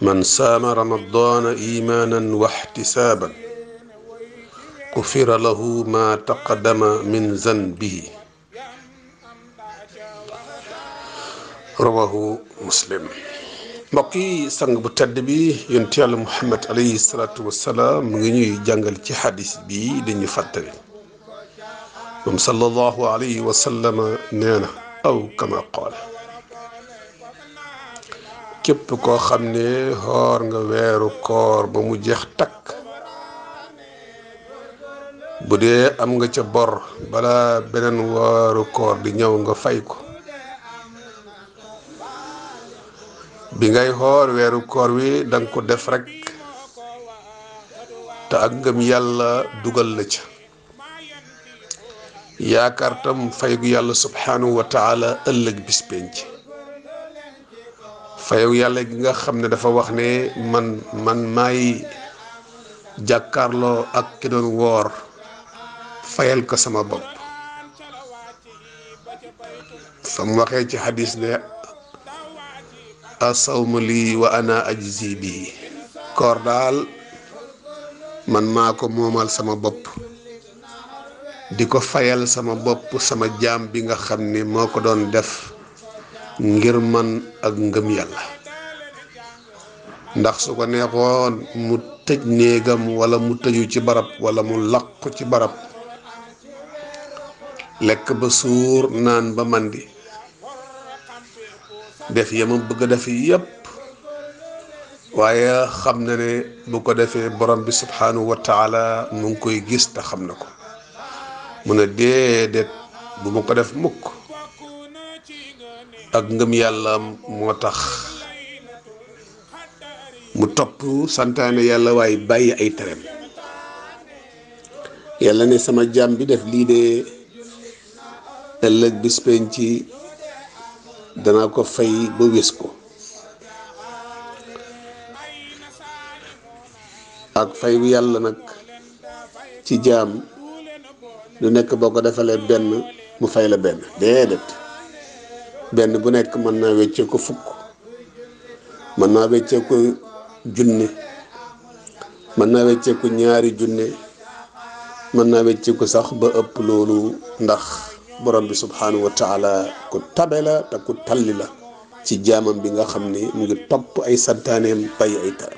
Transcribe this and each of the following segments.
man saama ramadaana imaanan wa ixtisaaban gufira lahu ma taqaddama min zanbihi rawahu muslim mbokk yi sang bu tedd bi yonent yàlla muhammad alayhi salaatu wassalaam mu ngi ñuy jàngal ci xadis bi dañu fàttali moom sallallahu alayhi wa sallam nee na aw kama qaal képp koo xam ne xoor nga weeru koor ba mu jeex takk bu dee am nga ca bor bala beneen weeru koor di ñëw nga fay ko bi ngay xoor weeru koor wi danga ko def rekk te ak ngëm yàlla dugal la ca yaakaar tam fayu yàlla subhanahu wa taala ëllëg bis penc fayu yàlla gi nga xam ne dafa wax ne man man maay jàkkaarloo ak ki doon woor fayal ko sama bopp fa mu waxee ci xadis ne asawma lii wa ana ajzi bii koor daal man maa ko moomal sama bopp di ko fayal sama bopp sama jaam bi nga xam ne moo ko doon def ngir man ak ngëm yàlla ndax su ko neexoon mu tëj néegam wala mu tëju ci barab wala mu làqu ci barab lekk ba suur naan ba màndi def yama bëgg a def yépp waaye xam na ne bu ko defee borom bi subhanahu wa taala mu ngi koy gis te xam na ko mu ne déedéet bu ma ko def mukk ak ngëm yàlla moo tax mu topp santaane yàlla waaye bàyyi ay tereem yàlla ne sama jaam bi def lii de ëllëg bis penc ci dana ko fay ba wés ko ak fay bu yàlla nag ci jaam lu nekk boo ko defalee benn mu fay la benn déedéet benn bu nekk mën naa weccee ko fukk mën naa weccee ko junne mën naa weccee ko ñaari junne mën naa weccee ko sax ba ëpp loolu ndax borom bi subhanahu wa taala ku tabe la te ku talli la ci jaamam bi nga xam ne mu ngi topp ay santaaneem bay ay taram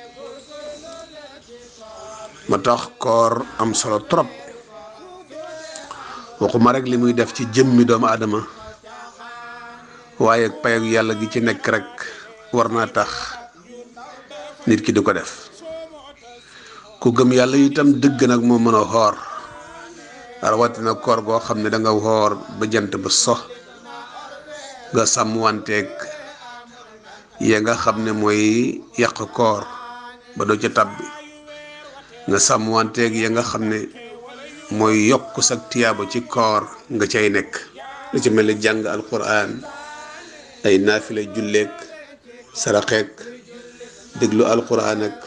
ma tax koor am solo trop waxuma rek li muy def ci jëmmi doomu aadama waaye pay ak yàlla gi ci nekk rek war naa tax nit ki di ko def ku gëm yàlla itam dëgg nag moo mën a xoor rawatina koor goo xam ne da nga xoor ba jant ba so nga sàmmwanteeg ya nga xam ne mooy yàq koor ba doo ca tàbbi nga sàmmwanteeg ya nga xam ne mooy yokk sa tiyaaba ci koor nga cay nekk lu ci mel ni jàng alquran ay naafila julleek saraxeek déglu alquran ak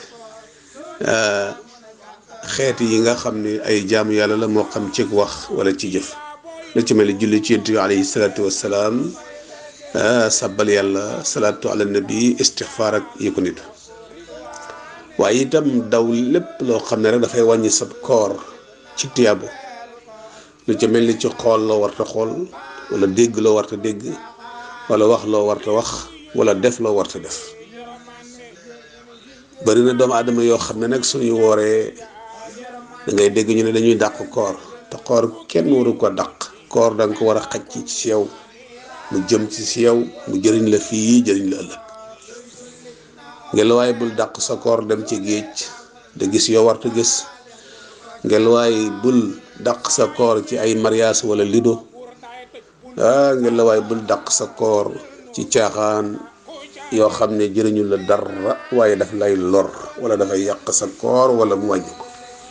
xeet yi nga xam ne ay jaamu yàlla la moo xam ci wax wala ci jëf lu ci mel ni julli ci yonent bi alayhi salaatu wassalaam sabbal yàlla salaatu ala nabi istixfaar ak yi ko nit waaye itam daw lépp loo xam ne rek dafay wàññi sab koor ci tiyaabo lu ci mel ni ci xool loo warta xool wala dégg loo warta dégg wala wax loo warta wax wala def loo warta def bari na doomu aadama yoo xam ne nag suñuy wooree da ngay dégg ñu ne dañuy dàq koor te koor kenn waru ko dàq koor da nga ko war a xaj ci si yow mu jëm ci si yow mu jëriñ la fii jëriñ la ëllëg ngelawaay bul dàq sa koor dem ci géej da gis yoo warta gis ngelawaay bul dàq sa koor ci ay mariage wala lido ah ngelawaay bul dàq sa koor ci caaxaan yoo xam ne jëriñu la dara waaye daf lay lor wala dafay yàq sa koor wala mu wàññi ko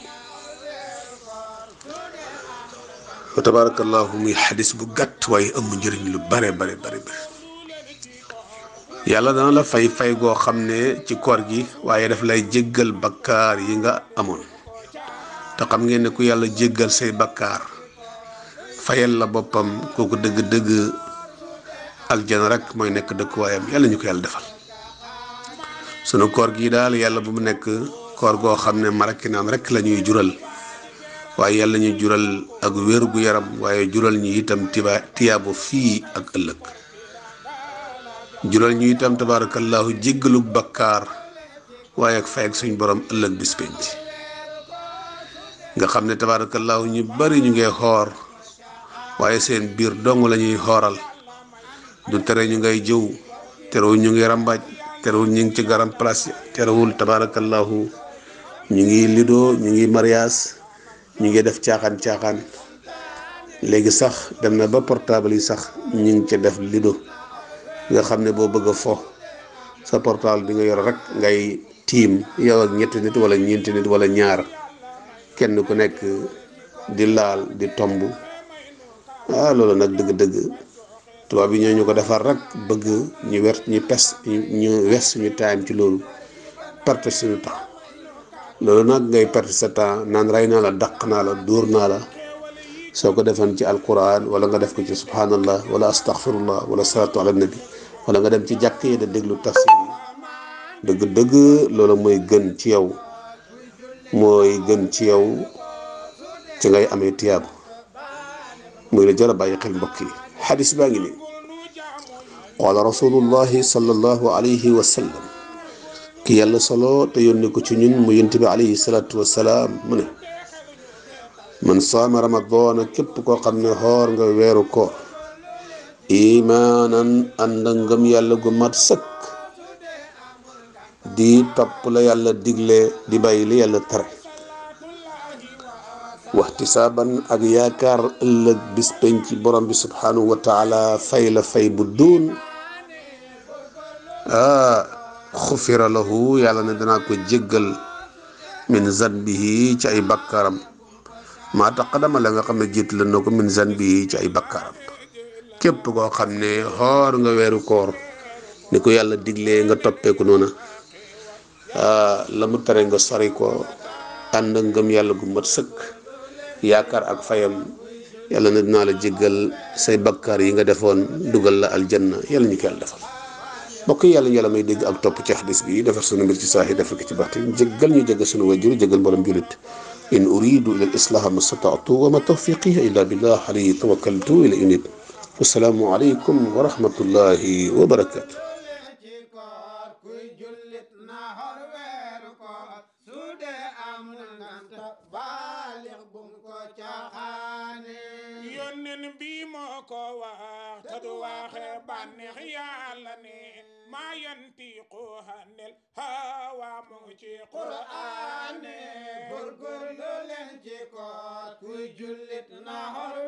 wa tabarakallahu muy xadis bu gàtt waaye ëmb njëriñ lu bare bare bare bare yàlla dana la fay fay goo xam ne ci koor gi waaye daf lay jéggal bakkaar yi nga amoon te xam ngeen ne ku yàlla jéggal say bakkaar fayal la boppam kooku dëgg-dëgg aljana rek mooy nekk dëkkuwaayam yàlla ñu ko yàlla defal sunu koor gii daal yàlla bu mu nekk koor goo xam ne maraki naan rek la ñuy jural waaye yàlla ñu jural ak wér gu yaram waaye jural ñu itam tiba tiyaabu fii ak ëllëg jural ñu itam tabaarakallaahu jéggalu bakkaar waaye ak fay ak suñ borom ëllëg bis penc nga xam ne tabaarakallaahu ñu bari ñu ngay xoor waaye seen biir dong la ñuy xooral du tere ñu ngay jëw terewul ñu ngi rambaaj terewul ñu ngi ci garam place terewul tabaarakallaahu ñu ngi lido ñu ngi mariage ñu ngi def caaxaan caaxaan léegi sax dem na ba portable yi sax ñu ngi ci def lido nga xam ne boo bëgg a fo sa portable bi nga yor rek ngay tiim yow ak ñetti nit wala ñeenti nit wala ñaar kenn ku nekk di laal di tomb ah loolu nag dëgg-dëgg tubaab bi ñoo ñu ko defar rek bëgg ñu wer ñu pes ñu wes suñu time ci loolu perte suñu temps loolu nag ngay perte sa temps naan rey naa la daq naa la dóor naa la soo ko defoon ci alquran wala nga def ko ci subhanallah wala astaghfirullah wala salatu ala nabi wala nga dem ci jàkk yi da déglu tafsir yi dëgg-dëgg loolu mooy gën ci yow mooy gën ci yow ci ngay amee tiyaabu muy la jar a bàyyi xel mbokk yi xadis baa ngi nii qaala rasulullahi sallallahu alayhi wa sallam ki yàlla solo te yónni ko ci ñun mu yonent bi alayhi salaatu wasalaam mu ne man saama ramadaana képp koo xam ne xoor nga weeru koor imaanan ànd ngëm yàlla gu mat sëkk di topp la yàlla digle di bàyyi li yàlla tere waxtisaaban ak yaakaar ëllëg bis penc borom bi subhanahu wa taala fay la fay bu duun ah xufira lahu yàlla ne danaa ko jéggal min zanbihi ci ay bakkaaram maa taqadama la nga xam ne jiit la na ko min zanbihi ci ay bakkaaram képp koo xam ne xoor nga weeru koor ni ko yàlla diglee nga toppeeku noona la mu tere nga sori ko ànd ngëm yàlla gu mat sëkk yaakaar ak fayam yàlla na dinaa la jéggal say bakkaar yi nga defoon dugal la aljanna yàlla ñu ko yàlla defal mbokk yi yàlla ñu yàlla may dégg ak topp ci xadis bi defar sunu mbir ci saahi defar ko ci baatin jéggal ñu jéggal sunu wajur jéggal mboolem julit in uridu ila al islaha ma stataatu wa ma tawfiqiya illa billah alayhi tawakkaltu ila unib wasalaamu aleykum wa rahmatullahi wa barakatu yónneen bi moo ko wax te du waxe bànneex yàlla ne maa yantiqu hanil hawa mu ngi ci qur'aane góorgóorlu leen ci koor kuy jullit na xor